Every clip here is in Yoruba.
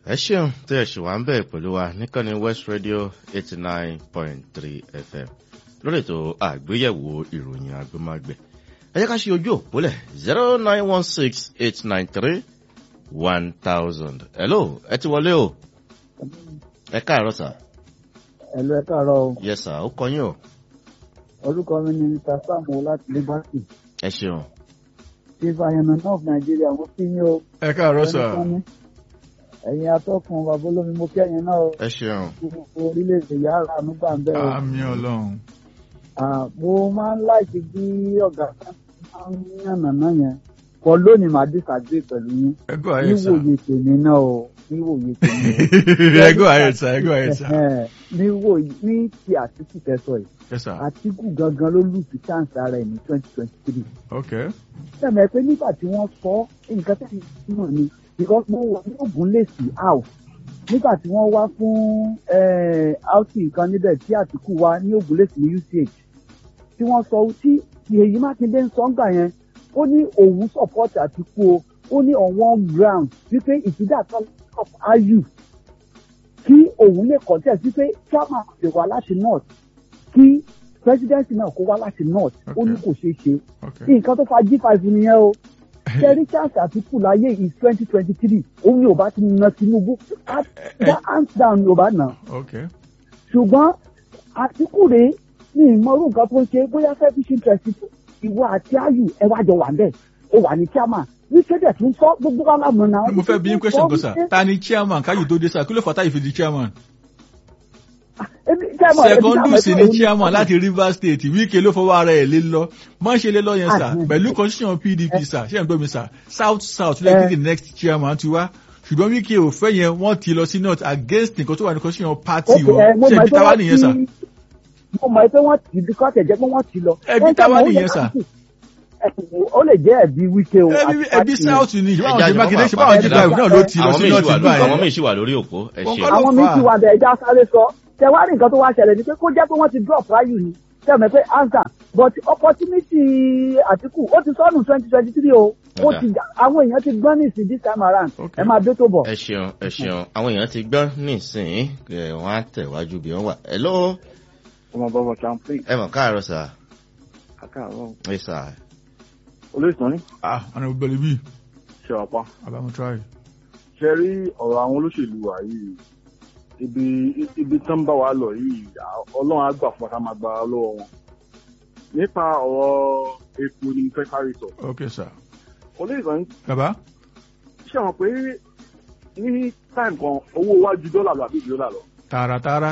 ẹ ṣeun tí ẹ ṣì wá ń bẹ̀ pẹ̀lú wa níkànnì west radio eighty nine point three fm lórí ètò àgbéyẹ̀wò ìròyìn agbẹ́mágbẹ́ ẹ jẹ́ ká ṣe ojú òpólẹ̀ zero nine one six eight nine three one thousand hello ẹ ti wọlé o ẹ káàárọ̀ sà ẹ̀lú ẹ káàárọ̀ o yes sà ó kọyìn o orúkọ mi ni mr samuel láti liberty ẹ ṣeun chief ayọ̀nà of nigeria mo kí yín o ẹ káàárọ̀ sà Ẹnikẹ́ni, ẹ̀yin atọ́kùn bàbá olómi mo kẹ́yìn náà o ẹ ṣeun gbogbo orílẹ̀-èdè yàrá ànúgbà ń bẹ̀ o àmì ọlọ́run Ah, mo máa ń láìsí bí ọ̀gá kan máa ń yànnàná yẹn kọ lónìí màá disagree pẹ̀lú yín ẹ go ahead sà níwòye tèmi náà o níwòye tèmi ẹ go ahead sà ẹ go ahead sà o níwòye ní ti àtìkù tẹ́sọ̀ yìí yes sà àtìkù gangan ló lù sí chance ara ẹ̀ ní twenty twenty three ok sẹ́mi pé nígbà tí wọ́n sọ nǹkan tẹ́lẹ̀ náà ni because mo wà ní ògùn lèsì house nígbà tí wọ́n wá fún outing kan níbẹ̀ tí àtìkù wá ní ògùn lèsì ní uch tí wọ́n sọ tí èyí mákindé ń sọ ń gbà yẹn ó ní òun support àtìkù o ó ní on one ground wípé ìtìjà kan of ayu kí òun lè contest wípé chairman lè wá láti north kí presidency náà kó wá láti north ó ní kò ṣeé ṣe ok nǹkan tó fa g five nìyẹn o ṣẹ́rí chance àtìkù láyé is twenty twenty three òun ni ò bá ti na tinubu that hands down ni ò bá nà ok ṣùgbọ́n àtìkù rèé ní ìmọ̀rú nǹkan tó ń ṣe bóyá selfish interest ìwọ àti ayù ẹ wá jọ wà ń bẹ̀ ó wà ní chairman ní kéde tún sọ gbogbo wa lámọ̀ náà. mo fẹ́ bí yín question kan sà ta ni chairman káyọ̀ tó dé sà kí ló fà táyì fi di chairman secondus ni chairman láti rivers state wíkẹ́ ló fọwọ́ ara ẹ̀ lé lọ má ṣe lé lọ yẹn sà Ah, pẹ̀lú constitution pdp sà ṣé ẹ̀ ń gbọ́ mi sà south south lẹ́yìn the next chairman ti wá ṣùgbọ́n wíkẹ́ ò fẹ́ yẹn wọ́n ti lọ sí north against nǹkan tó wà ní constitution party wọn ṣé ibi táwa nìyẹn sà mo mọ̀ pé wọ́n ti kọ́ tẹ̀jẹ́ pé wọ́n ti lọ. Ẹbí táwa nìyẹn sà. ó lè jẹ́ ẹ̀bí wíkẹ́ o. ẹbí àti ẹbí party south ni ṣé báwọn Ẹja ṣe jọ̀wọ́ mákindé máa ṣe báwọn pa- jí drive náà ló ti lọ àwọn sí míì north ṣì wà nígbà lórí- àwọn yẹn míì ṣì wà lórí òpó ẹ Wọ́n ṣeun kọ́ ló àwọn fà míì á. ti wà bẹ̀ ẹja sáré sọ tẹwárí nǹkan tó wá ṣẹlẹ̀ ni pé kó jẹ́ pé wọ́n ti drop ráyù ni tẹ̀mẹ̀ pé answer but opportunity àtìkù ó ti sọnù twenty twenty three o ó ti àwọn èèyàn ti gbọ́n ní ìsìn this time around Okay. ẹ máa dé tó bọ̀. ẹ ṣeun ẹ ṣeun àwọn èèyàn ti gbọ́ nísìnyí ẹ wọ́n á tẹ̀wájú bí wọ́n wà hello ọmọ bàbá champlain ẹ mọ̀ káàárọ̀ sà àkàrọ ẹ sà olóòtú ní ah ọ̀nà ìbẹ̀lẹ̀ bíi ṣe ọ̀pá abamu try ṣe rí ọ̀rọ̀ àwọn olóṣèlú wa yìí ibi ibi tán bá wa lọ yìí à- ọlọ́run á gbà fún wa ká máa gba lọ́wọ́ wọn nípa ọ̀rọ̀ epo ni mo fẹ́ kárí sọ ok sir olóòtú ní baba ṣe wọn pé ní táìmù kan owó wa ju dọ́là lọ àbí ju dọ́là lọ tààràtààrà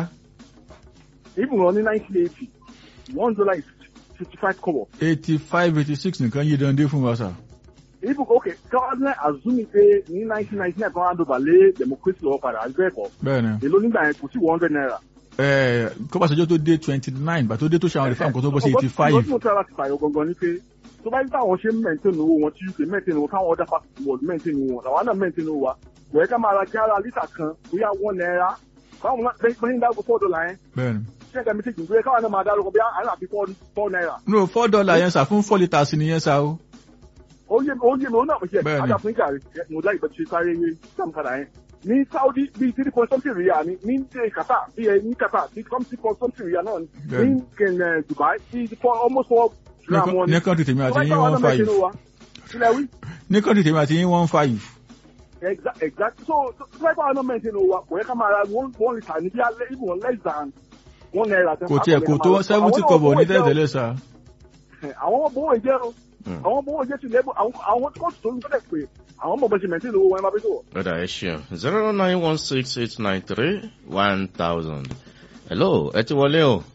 even ní nineteen eighty one dollar is fifty five kobo eighty five eighty six nìkan yé dande fún wa sir even okay káwọn náà azumi pé ní nineteen ninety nine kan hand over lé democracy lọ́wọ́ padà àbí bẹ́ẹ̀ kọ́ bẹ́ẹ̀ ni èló nígbà yẹn kò sí one hundred naira. ẹ̀ẹ́ kọ́bàṣẹ́jọ́ tó dé twenty nine bàtó dé tó ṣe àwọn reform kan tó bọ́ sí eighty five ọgbọ́n tí mo tẹ́ láti fàyọ gangan ni pé tó bá yí táwọn ṣe ń maintain owó wọn tí uk maintain owó káwọn other parties world maintain owó wọn làwọn náà maintain owó wa kò yẹ ká máa ra jára lítà kan bóyá one naira báwọn náà bẹ́ẹ̀ bẹ́ẹ̀ ń dáàbò four dollar yẹn bẹ́ẹ̀ ni ṣé ẹ̀ka méjèèjì ń gbé káwọn náà máa dárúkọ bí àwọn àbí four four naira. no four dollar yẹn sà fún four litres nìyẹn sà o ó yé mi ó yé mi ó náà mo ṣe Bẹ́ẹ̀ni. àdàfún ìjà rẹ̀ mo láì bẹ́ẹ̀ ṣe sáré yé sàmùkàdà yẹn ní saudi bíi three point something riyal ni ní ní qatar bíi ẹ ní qatar bíi something point something riyal náà ni Bẹ́ẹ̀ni. ní kẹ̀ǹẹ̀ dubai bíi four almost four gram wọn ní kọ́ńtì tèmi àti yín one five Ilẹ̀ wí. ní kọ́ńtì tèmi àti yín one five Exact exact so so so like our number ten wa kò yẹ ká máa ra one one litre ní bí alẹ́ even less than one naira. kò tiẹ̀ kò tó seventy kọ́bọ̀ ní tẹ́lẹ̀tẹ́lẹ̀ sà Àwọn ọmọ bówó ìjẹ́ o. Àwọn ọmọ bówó ìjẹ́ ti lẹ́bù àwọn àwọn kóòtù tó ń fẹ́lẹ̀ pé àwọn ọmọ bẹ̀ṣẹ̀ mẹ́tì lówó wọn ẹ máa bí tó wọ̀. lọ́dà ẹ ṣeun zero nine one six eight nine three one thousand hello ẹ ti wọlé o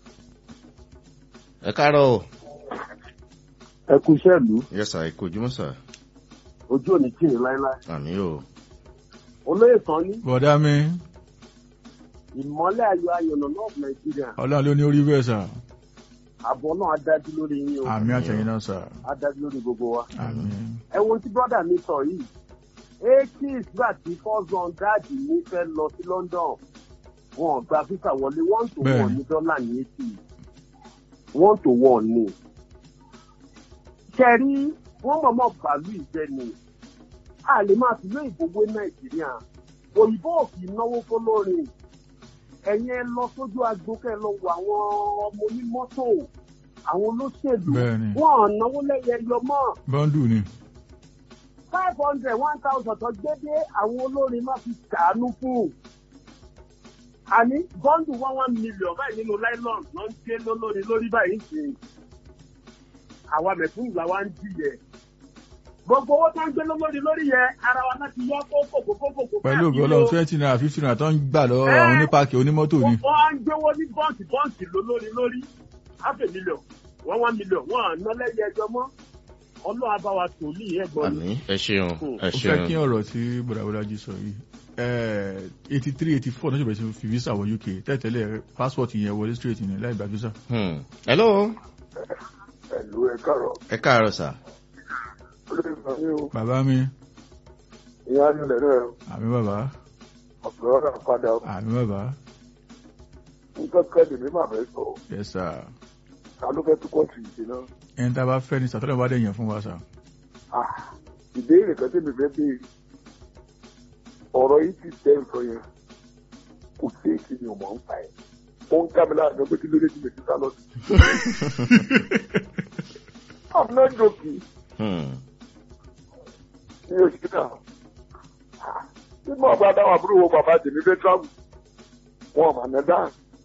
ẹ káàárọ̀ o ẹ kú iṣẹ́ ìlú yes sà ẹ kojú mọ́ sà ojú òní kìnnì láéláé àmì o olóyè tán ní bọ̀dá mi ìmọ́lẹ̀ ayọ̀ ayọ̀nà náà nàìjíríà ọlọ́run ló ní orí bẹ́ẹ̀ sà àbọ̀ náà á dájú lórí yín o àmì àtẹ̀yìn náà sà á dájú lórí gbogbo wa. àmì ẹ wo tí brọ́dà mi sọ yìí eighties gbà tí fọ́sán dáàdì mi fẹ́ lọ sí london wọn ò gba fífà wọlé one to Bẹ́ẹ̀ni. one ní dọ́là ní eighty one to one ni. ṣẹ́rí wọ́n mọ̀mọ́ bàálù ìjẹ́ ni a lè máa fi lóyìn gbogbo nàìjíríà òyìnbó ò kì í náwó fọlọ́rin ẹ̀yin ẹ lọ sójú agbo kẹ́ ẹ lọ wo àwọn ọmọ onímọ́tò àwọn olóṣèlú Bẹ́ẹ̀ni. wọn ò náwó lẹ́yẹ yọ mọ́ bọ́ńdù ni five hundred one thousand tó gbé dé àwọn olórin má fi kàánú fún àní bọ́ńdù one one million báyìí nínú nylon ló ń gbé lólórin lórí báyìí sí i àwa mẹ̀fúnù làwa ń jìyẹ gbogbo owó tó ń gbé lólórí lórí yẹ ara wa náà ti yọ kókòkòkòkò pẹ̀lú ògbó ọlọ́run twenty naira fifty naira tó ń gbà lọ́wọ́ àwọn onípàkì onímọ́tò ni wọ́n á ń gbówó ní bọ́ǹkì bọ́ǹkì lólórí lórí half a million one one million wọ́n à ná lẹ́yìn ẹjọ́ mọ́ ọlọ́run abáwa tòlí ẹ̀gbọ́n ni. àmì ẹ ṣeun ẹ ó fẹ́ kí ṣeun ọ̀rọ̀ tí bọ̀dàbọ̀dàjì sọ yìí eighty three eighty four náà ṣe bẹ̀rẹ̀ sí fi visa wọ uk tẹ́tẹ́lẹ̀ passport yẹn wọlé straight ní láì gba visa. Hmm. hello ẹ̀lú ẹ káàrọ̀ ẹ káàárọ̀ sà olórí ìgbà mi ò bàbá mi ìyá nílẹ̀ náà àmì bàbá ọ̀pọ̀ ọ̀rọ̀ padà àmì bàbá nǹkan kan lèmi máa fẹ́ sọ yes sir ta ló fẹ́ tún kọ́ọ̀tù yìí náà ẹni tá a bá fẹ́ ní sàtọ́lẹ̀ bá dẹ̀ yàn fún wa sà. Ah, ìbéèrè kan tèmi fẹ́ béèrè ọ̀rọ̀ yìí ti tẹ́ ń sọ yẹn kò sí èkì ni ọmọ ń pa ẹ̀ ó ń ká mi láàrin pé kí ló dé tí mi ti sá lọ sí. I'm not joking Hmm. ní oṣù náà nínú ọgbà dáwọn àbúrò wo bàbá tèmi fẹ́ travel wọn ò mà ná dáhùn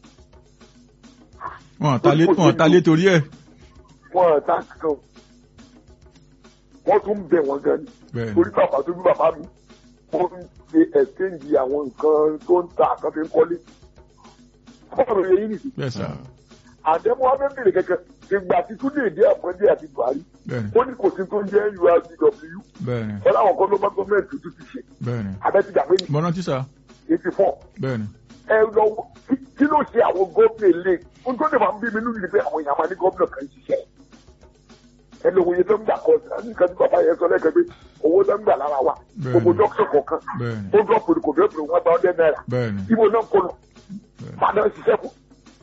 wọn ta lé wọn ta lé torí ẹ̀ wọn ò tá kankan wọ́n tún bẹ̀ wọ́n gan ni bẹ́ẹ̀ ni torí bàbá tó bí bàbá mi wọ́n ń ṣe ẹ̀sẹ̀ǹdì àwọn nǹkan tó ń ta àkànfẹ́ ń kọ́lé. bọ́ọ̀lù yẹn yìí nìyí bẹ́ẹ̀ sà àdẹ́mọ́ abẹ́bẹ̀rẹ̀ kẹ̀kẹ́ ìgbà tí túnde èdè àpọ́ndé àti buhari bẹ́ẹ̀ ni ó ní kò sí tó ń jẹ́ urcw bẹ́ẹ̀ ni wọ́n láwọn kan ló bá gọ́ọ̀mẹ̀ntì tuntun ti ṣe bẹ́ẹ̀ ni abẹ́tìjà pé ní mọ́nà tí sà eighty four bẹ́ẹ̀ ni ẹ lọ wo- kí- kí ló ṣe àwọn gómìnà ilé ohun tó lè máa ń bí mi nínú ìlú pé àwọn èèyàn máa ní gómìnà kan ṣiṣẹ́ ẹ lọ wòye tó ń gbà kọ nǹkan tí bàbá yẹn sọ lẹ́kẹ̀ẹ́ pé owó tó ń gbà lára wa Bẹ́ẹ̀ni. gbogbo dókítà kọ̀ọ̀kan bẹ́ẹ̀ ni ó dọ́pọ̀ kò dọ́pọ̀ wọn gba ọdẹ náírà bẹ́ẹ̀ ni ibo náà kọ lọ padà ń ṣiṣẹ́ fún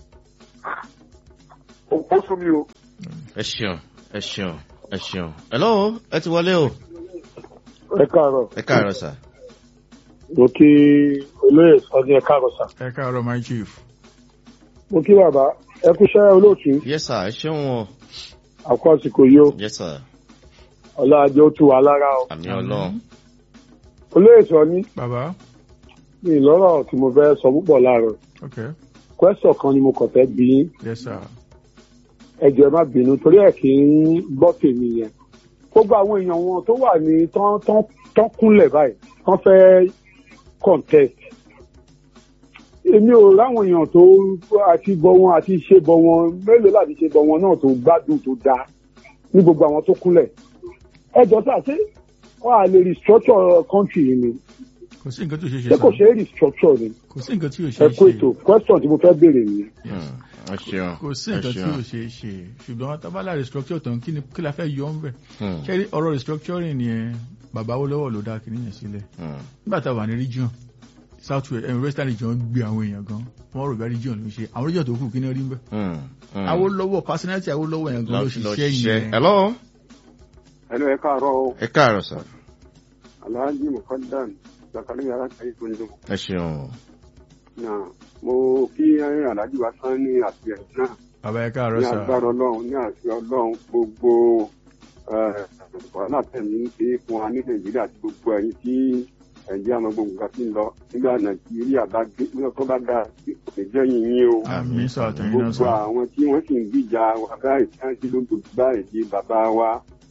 ó sún mi o. ẹ ṣeun ẹ ṣeun ẹ ṣeun hello ẹ ti wọlé o ẹ káàárọ̀ ẹ káàárọ̀ sà mo kí olóyè sọdí ẹ káàárọ̀ sà ẹ káàárọ̀ my chief mo kí bàbá ẹ kúṣẹ́ olóòtú yes sir ẹ ṣeun o àkó àsìkò yìí ó yes sir ọlọ́àjẹ ó tu wà lára o àmì ọlọ́run olóyè sọdí bàbá mi lọ́rọ̀ tí mo fẹ́ sọ púpọ̀ láàárọ̀ ok kwẹ́sọ̀ kan ni mo kàn fẹ́ bí yín yes sir ẹ jọ̀ọ́ ẹ má bínú torí ẹ̀ kì í gbọ́ tèmi yẹn gbogbo àwọn èèyàn wọn tó wà ní tán tán tán kúnlẹ̀ báyìí tán fẹ́ contest èmi ò ráwọn èèyàn tó àti bọ wọn àti ṣe bọ wọn mélòó láti ṣe bọ wọn náà tó gbádùn tó dáa ní gbogbo àwọn tó kúnlẹ̀ ẹ jọ sá ṣé wọn à lè restructure country yìí ni kò sí nǹkan tí ò ṣe é ṣe ṣé kò sà ṣe é restructure ni kò sí nǹkan tí ò ṣe ẹ é kó ètò ṣe question tí mo fẹ́ béèrè nìyẹn. Hmm. ẹ ṣeun kò sí ẹ nǹkan tí ò ṣeun ṣe é ṣe ṣùgbọ́n tábàlà restructure tán kí ni kí la fẹ́ yọ ń bẹ̀ Hmm. ṣé rí ọ̀rọ̀ restructuring yẹn bàbá wo lọ́wọ́ ló dá kìíní yẹn sílẹ̀ Hmm. nígbà tá a wà ní region south west ẹ̀mí western region gbé àwọn èèyàn gan wọ́n rò bá region ló ń ṣe àwọn region tó kù kí ni rí ń bẹ̀. Hmm. Hmm. Awólọ́wọ́ personality Awólọ́wọ̀ yẹn gan ló lọ ṣiṣẹ́ ṣiṣẹ́ yẹn. hello ẹnu ẹ káàárọ̀ o ẹ káàárọ̀ sà alhaji mukadam zakariya alákàyè tó ń dùn ẹ ṣeun náà mo kí alhaji wa sán ní àtìlẹyìn náà bàbá ẹ káàárọ̀ ní sà agbára ọlọ́run ní àṣẹ ọlọ́run gbogbo eh, wàhálà tẹ̀mí ń ṣe fún wa ní nàìjíríà àti gbogbo ẹ̀yin tí nàìjíríà máa gbogbo nǹkan sí ń lọ nígbà nàìjíríà bá gbé nígbà tó bá dáa kò ní jẹ́ yìnyín o àmì sà àtẹ̀yìn náà gbogbo sà. àwọn tí wọ́n sì ń gbìjà wa báyìí tí wọ́n sì ló ń dojú báyìí di bàbá wa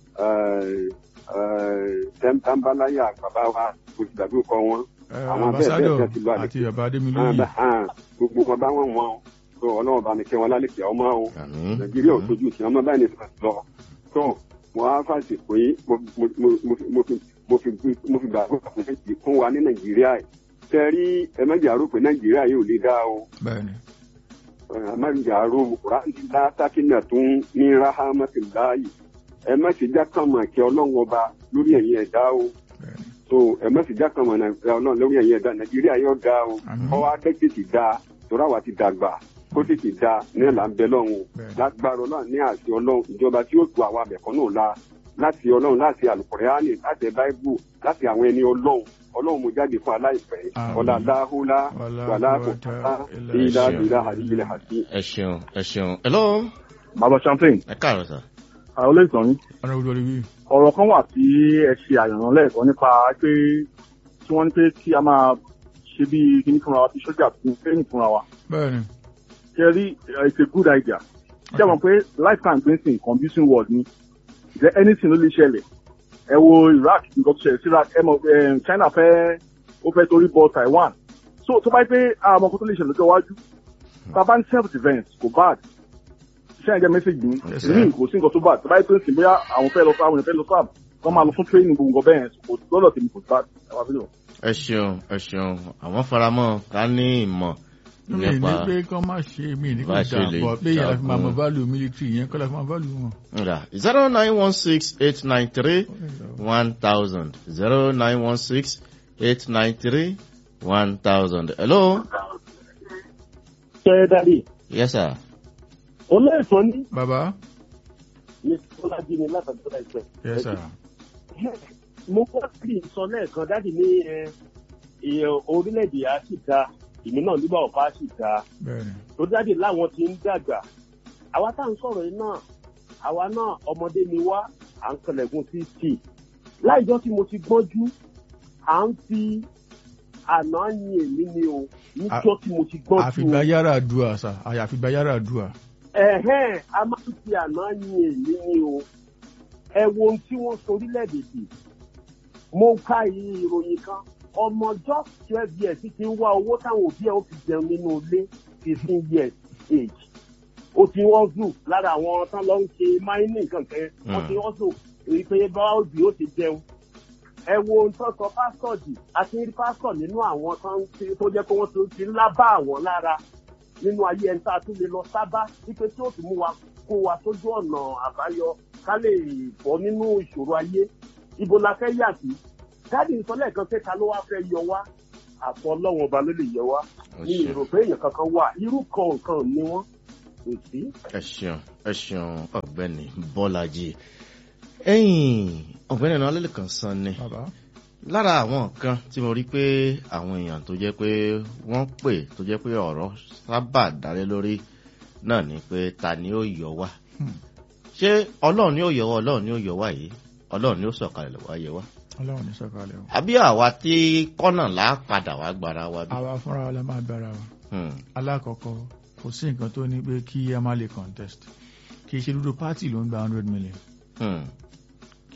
tẹ́ńtàmbáláyà bàbá wa kò sì dàbí ọkọ wọn Ẹ, àwọn bẹ́ẹ̀ ambassador bẹ́ẹ̀ ti lọ àlè. àti bàbá Adémilóyè. gbogbo wọn bá wọn wọn tó ọlọ́run bá mi kẹ́ wọn lálẹ́ kí ọmọ o àmì nàìjíríà ò tójú tí wọn bá ní ìfẹ́ lọ tó wọn á fàṣẹ pé mo mo- mo- mo fi- mo fi mo fi mo fi gbàgbọ́ àfẹ́sẹ̀ fún wa ní nàìjíríà yìí tẹ́rí ẹ̀mẹ́jàrú pé nàìjíríà yìí ò lè dá o bẹ́ẹ̀ni ẹ̀mẹ́jàrú ránilá sákínà tún ní ráhámẹ́tìláyì ẹ̀mẹ́sìjà kan mà kí ọlọ́run ọba lórí ẹ̀yìn ẹ̀dá o bẹ́ẹ̀ni so ẹ̀mẹ́sìjà kan mà nàìjíríà ọlọ́run lórí ẹ̀yìn ẹ̀dá nàìjíríà yóò dá o Àmín. ọwọ́ adẹ́tẹ̀tì dá torí àwa ti dàgbà kó tètè dá ní ẹ̀là ń bẹ lọ́run o Bẹ́ẹ̀ni. lágbára ọlọ́run ní àṣẹ ọlọ́run ìjọba tí yóò tu àwa mẹ̀kọ́ náà la láti ọlọ́run láti àlùkùránì láti báíbù láti àwọn ẹni ọlọ́run ọlọ́run mo jáde fún aláìpẹ́ Àmín. ọ̀là láhùlá Wàlá wàlá kò quwwata fà illa ìlà billah. ìlà àdìgbìlẹ̀ àti. ẹ ṣeun ẹ ṣeun hello bàbá champagne ẹ káàárọ̀ sà. àwọn olóòtú yín ọ̀nà òwúrọ̀ rí wí. ọ̀rọ̀ kan wà tí ẹ ṣe àyànràn lẹ́ẹ̀kan nípa pé tí wọ́n ní pé kí a máa ṣe bí kíní fúnra wa bí sójà fún training fúnra wa bẹ́ẹ̀ni ṣe rí uh, it's a good idea ṣé àwọn pé lifetime gbẹ́nsìn confusing word ni is there anything ló lè ṣẹlẹ̀ ẹ wo Iraq nǹkan tó ṣẹlẹ̀ sí Iraq ẹ mọ̀ eh, China fẹ́ ó fẹ́ torí bọ Taiwan so tó bá yẹ pé àwọn ọkọ tó lè ṣẹlẹ̀ lọ́jọ́ iwájú bàbá ní self defence kò bad ṣé ẹ jẹ́ mẹ́sẹ̀gì mi Yes, ní kò sí nǹkan tó bad tó bá yẹ pé ń sìn bóyá àwọn fẹ́ lọ sáà àwọn èèyàn fẹ́ lọ sáà wọ́n máa lọ fún training gbogbo nǹkan bẹ́ẹ̀ kò lọ́dọ̀ tèmi kò bad ẹ wá fílẹ̀ ẹ ṣeun ẹ ṣeun àwọn faramọ́ ká ní ìmọ̀ mi ní nípa pé kán má ṣe mí ní kò bá ṣe dà lè bọ̀ pé yàrá fi máa mọ jagun. value military yẹn kọ́lá fi máa value wọn. nga zero nine one six eight nine three one thousand zero nine one six eight nine three one thousand hello ṣe dáadé yes sir olóòtú ní bàbá ní sọlájí ni látàgbọ́ láìpẹ́. yes sir. mo kọ́ sí sọ lẹ́ẹ̀kan dáàdì ní ẹ, ẹ, orílẹ̀-èdè á sì da ìmí náà nígbà ọ̀pá á sì da bẹ́ẹ̀ni tó dáàdì láwọn ti ń dàgbà àwa tá à ń sọ̀rọ̀ yìí náà àwa náà ọmọdé ni wá à ń kẹlẹ̀gùn sí tì láìjọ́ tí mo ti gbọ́njú à ń fi àná yin èmi ni o níjọ́ tí mo ti gbọ́njú àfìgbà yàrá àdúrà sà àyàfìgbà yàrá àdúrà. ẹ̀hẹ́n a máa ń fi àná yin èmi ni o ẹ wo ohun tí wọ́n sọ orílẹ̀-èdè sí mo ka iye ìròyìn kan ọmọ just twelve years ti ń wá owó táwọn òbí ẹ̀ ó fi jẹun nínú ilé fifteen years age ó ti wọ́n zù lára àwọn tán lọ ń ṣe mining kankan wọ́n ti wọ́n zù èyí pé báwo bí ó ti jẹun ẹ wo ohun tó sọ pásítọ̀ jì àti rí pásítọ̀ nínú àwọn tán tí- tó jẹ́ pé wọ́n ti- ti ńlá bá àwọn lára nínú ayé ẹni tá a tún lè lọ sábà wípé tí ó tún mú wa kó wa sójú ọ̀nà àbáyọ ká lè bọ́ nínú ìṣòro ayé ibo la fẹ́ yà sí dáàdì ń sọ lẹ́ẹ̀kan pé ta ló wá fẹ́ yọ wá àfọ ọlọ́wọ́n ọba ló lè yọ wá ní ṣeun. èrò pé èèyàn kankan wà irú kan nǹkan ni wọ́n kò sí. ẹ ṣeun ẹ ṣeun ọ̀gbẹ́ni bọ́lájì ẹ̀yìn ọ̀gbẹ́ni náà lẹ́lẹ́kan san ni bàbá lára àwọn nǹkan tí mo rí pé àwọn èèyàn tó jẹ́ pé wọ́n pè tó jẹ́ pé ọ̀rọ̀ sábà dálé lórí náà ni pé ta ni ó yọ wá Hmm. ṣé ọlọ́run ni ó yọ wá ọlọ́run ni ó yọ wá yìí ọlọ́run ni ó sọ̀kalẹ̀ lọ́wọ́ ayé wa ọlọ́run ní sọ̀kalẹ̀ o. àbí àwa tí kọ́nà là á padà wá gbára wa bí. àwa fúnra wa la máa bára wa. Hmm. alákọ̀ọ́kọ́ kò sí nǹkan tó ní pé kí a má lè contest kì í ṣe dúdú pátì ló ń gba hundred million Hmm.